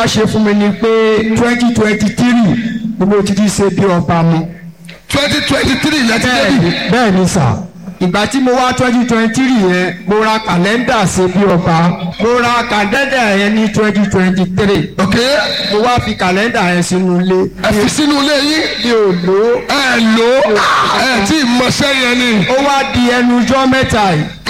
ṣe fún mi ni pé twenty twenty three ni mo ti di ṣe bí ọba mu. twenty twenty three lẹ́tí bẹ́ẹ̀ débi. ni bẹ́ẹ̀ ni sà ìgbà tí mo wá twenty twenty three yẹn mo ra kàlẹ́ndà ṣe bí ọba mo ra kàlẹ́ndà yẹn ní twenty twenty three ok mo wá fi kàlẹ́ndà yẹn sínú ilé ẹ fi sínú ilé yín mi ò lò ó ẹ lò ó ẹ tí ì mọṣẹ́ yẹn ni. ó wá di ẹnu ọjọ́ mẹ́ta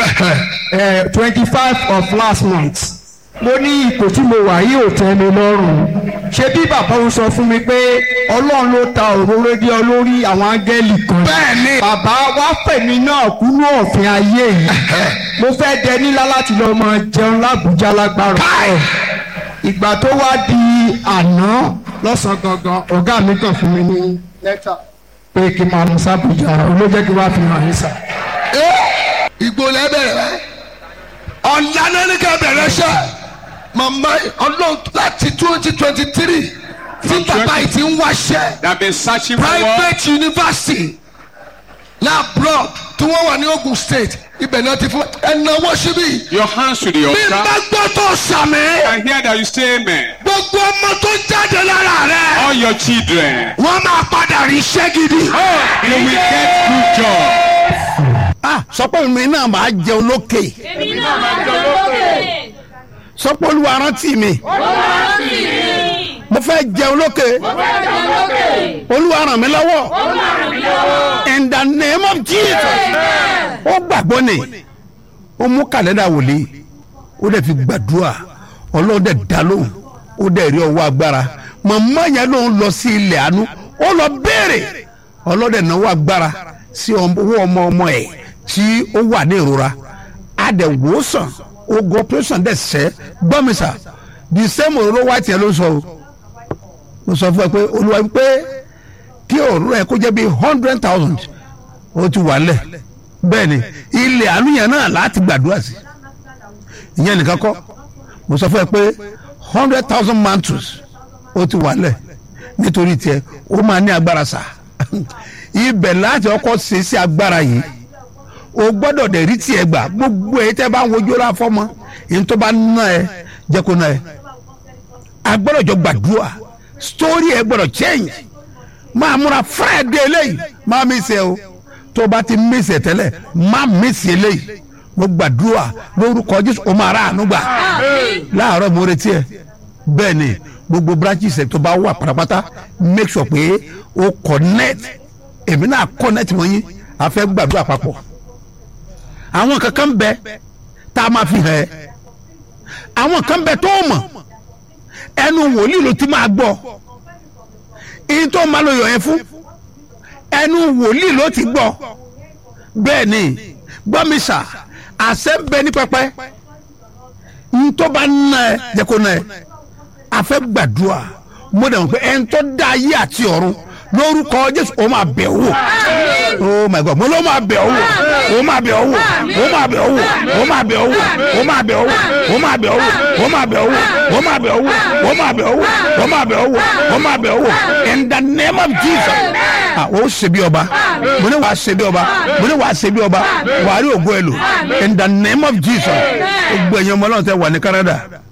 yìí twenty five of last month mo ní ipò tí mo wà yìí ò tẹ́ mi lọ́rùn ṣé bí bàbá òun sọ fún mi pé ọlọ́run ló ta òróró dé ọ lórí àwọn áńgẹ́lì kan bẹ́ẹ̀ ni bàbá wá fẹ̀mí náà kúnú òfin ayé yìí mo fẹ́ dẹ nílá láti lọ máa jẹun lábújá lágbára Káì! ìgbà tó wá di àná lọ́sàn-án gangan ọ̀gá mi kàn fún mi ní lẹ́tà pé kí n máa lọ sábùjá olójẹ́ kí n wá fi hàn yín sà. ẹ ìgbò lẹ bẹ̀rẹ̀ rẹ ọ̀la náà ní ká bẹ̀rẹ̀ ṣẹ́ màmá ọlọ́run láti twenty twenty three tí bàbá yìí ti ń wáṣẹ́ They have been searching for work. private university labroad tí wọ́n wà ní Ogun State ibẹ̀ náà ti fún ẹ̀nàwó síbí Your hands to the bí n bá altar. gbọ́ tó sàmì I hear that you say amen. gbogbo ọmọ tó jáde lára rẹ All your children. wọ́n máa padà rí iṣẹ́ gidi. You will get good job. ah sọpọ́ mi náà máa jẹun lókè èmi náà máa jẹ lókè. sọpọ́ olúwa rántí mi olúwa sì rí. mo fẹ́ jẹun lókè mo fẹ́ jẹ lókè. olúwa ràn mí lọ́wọ́ olúwa ràn mí lọ́wọ́. in the name of jesus ó gbàgbọ́ ni ó mú kàlẹ́dà wòlíì ó dẹ̀ fi gbàdúrà ọlọ́run dẹ̀ dá lóhùn ó dẹ̀ rí ọwọ́ agbára màmá yẹn lòun lọ sí ilẹ̀ àánú ó lọ béèrè ọlọ́run dẹ̀ náwó agbára sí owó ọmọ ọmọ ẹ̀ tí ó wà ní ìrora a dẹ̀ wò ó sàn ogun operation dẹ̀ sẹ́ gbọ́mísà the same òróró white yẹn ló ń sọ o mo sọ fún ẹ pé olúwa pé kí òróró ẹ kó jẹ́ bíi hundred thousand ó ti wà lẹ̀ bẹ́ẹ̀ ni ilẹ̀ àánú yẹn náà láti gbàdúrà sí ìyẹn nìkan kọ́ mo sọ fún ẹ pé hundred thousand mantles ó ti wà lẹ̀ nítorí tiẹ̀ ó máa ní agbára sá ibẹ̀ láti ọkọ̀ ṣe sí agbára yìí o gbọ́dọ̀ dẹ̀ rí tiẹ̀ gbà gbogbo ẹ̀ tẹ́ bá ń wojú ra fọ́mọ èyí tó bá ná ẹ jẹ́ kó ná ẹ agbọ́dọ̀ jọ gbàdúrà story ẹ gbọ́dọ̀ change máa múra friday eléyìí máa mi ṣe o tó o bá ti mi ṣe tẹ́lẹ̀ má mi ṣe eléyìí mo gbàdúrà lórúkọ jésù o máa rà àánú gbà láàárọ̀ mo retí ẹ bẹ́ẹ̀ ni gbogbo branches ẹ tó bá wà pátápátá make sure pé o connect èmi náà connect mọ́ yín a fẹ́ gbàdúrà papọ̀ àwọn kankan bẹ tá a máa fi hàn ẹ́ àwọn kan bẹ tó mọ̀ ẹnu wòlíì ló ti máa gbọ́ èyí tó máa lo yọ̀ yẹn fún ẹnu wòlíì ló ti gbọ́ bẹ́ẹ̀ ni gbọ́mísà àṣẹ ń bẹ ní pẹpẹ ń tó bá ná ẹ jẹ́ kó ná ẹ àfẹ́ gbàdúrà mo dẹ̀ mọ̀ pé ẹni tó dá ayé àti ọ̀run lórúkọ jésù ó máa bẹ̀ ọ́ wò oh my god mo ló máa bẹ̀ ọ́ wò ó máa bẹ̀ ọ́ wò ó máa bẹ̀ ọ́ wò ó máa bẹ̀ ọ́ wò ó máa bẹ̀ ọ́ wò ó máa bẹ̀ ọ́ wò ó máa bẹ̀ ọ́ wò ó máa bẹ̀ ọ́ wò ó máa bẹ̀ ọ́ wò ó máa bẹ̀ ọ́ wò ó máa bẹ̀ ọ́ wò in the name of jesus ah ó ṣe bí ọba mo ní wàá ṣe bí ọba mo ní wàá ṣe bí ọba wàá rí ògo ẹ lò in the name of jesus gbogbo ẹ̀yin ọmọ ọlọ́run tẹ wà ní canada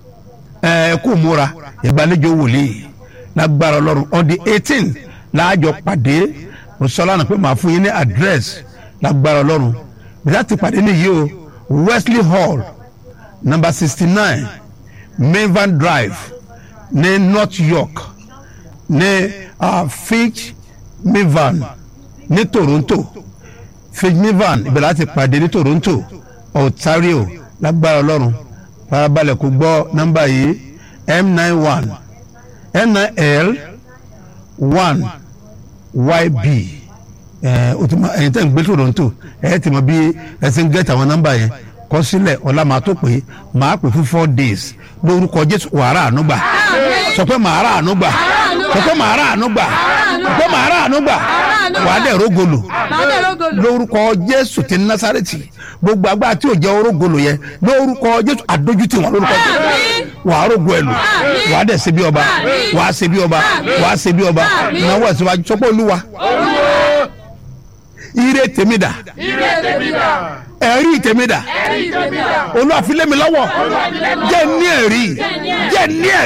ẹ kú múra ìgbàlejò wòlíì lágbára ọlọ́run on the eighteen láàjọ pàdé mùsọ́lá náà pé màá fún yín ní address lágbára ọlọ́run bíi ti pàdé nìyí o wesley hall number sixty nine mainvan drive ní north york ní uh, fitch mivan ní toronto fitch mivan ibẹ̀ láti pàdé ní toronto ontario lágbára ọlọ́run farabalẹ̀ kó gbọ́ nọ́mbà yìí m nine one m nine l one yb ẹ o ti ma ẹyin tẹ́ ń gbé toronto ẹ ti mọ bí ẹ ti ń gẹ́tì àwọn nọ́mbà yẹn kọ sílẹ̀ ọ̀la máa tó pé máa pè fún four days lórúkọ jésù wàrà ànúgbà sọ pé màá rà ànúgbà sọ pé màá rà ànúgbà sọ pé màá rà ànúgbà wàá dẹ̀ rógolo lórúkọ jésù ti násàrètì gbogbo agbára tí ò jẹ́ orógolo yẹn lórúkọ jésù àdójútì wọn lórúkọ jésù wàá rógo ẹ lò wàá dẹ̀ ṣe bí ọba wàá ṣe bí ọba wàá ṣe bí ọba ìnáwó ẹ̀sìn wájú sọ pé olúwa ire tèmi dà ẹ̀rí tèmi dà olúwa fi lé mi lọ́wọ́ jẹ́ ní ẹ̀rí jẹ́ ní ẹ̀rí.